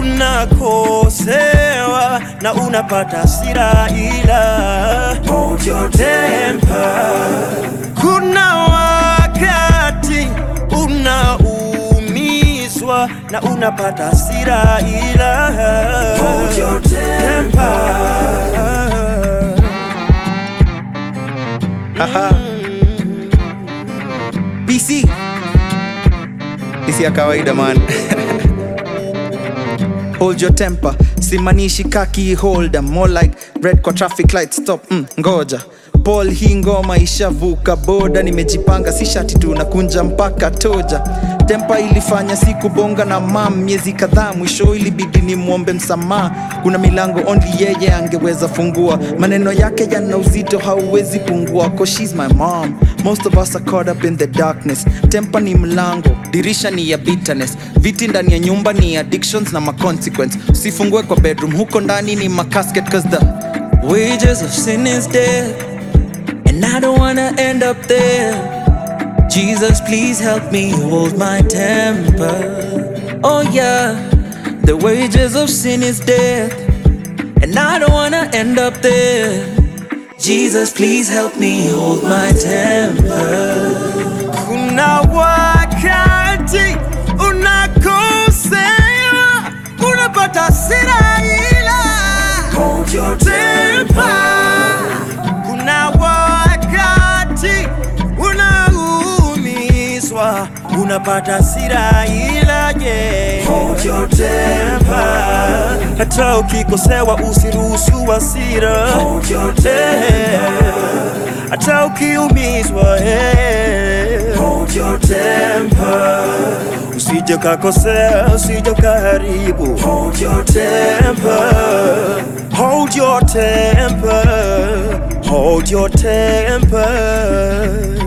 unakosewa na unapata hasira, ila hold your temper. Kuna wakati unaumizwa na unapata hasira, ila hold your temper. Haha. PC isi ya kawaida man hold your temper simanishi kaki holder more like red kwa traffic light stop mm, ngoja Paul hii ngoma ishavuka boda nimejipanga si shati tu nakunja mpaka toja tempa ilifanya siku bonga na mam miezi kadhaa mwisho ilibidi ni mwombe msamaha kuna milango only yeye angeweza fungua maneno yake yana uzito hauwezi pungua cause she's my mom most of us are caught up in the darkness tempa ni mlango dirisha ni ya bitterness viti ndani ya nyumba ni addictions na maconsequence usifungue kwa bedroom huko ndani ni macasket cause the wages of sin is death and I don't wanna end up there. Jesus, please help me hold my temper. Oh, yeah, the wages of sin is death, and I don't wanna end up there. Jesus, please help me hold my temper. Kuna wakati unakosewa, unapata hasira, ila hold your temper. Kuna wakati unaumizwa, unapata hasira, ila je, hold your temper. Hata ukikosewa usiruhusu hasira, hold your temper. Hata ukiumizwa, eh, hold your temper. Usije kakosea, usije kaharibu, hold your temper. Hold your temper, hold your temper.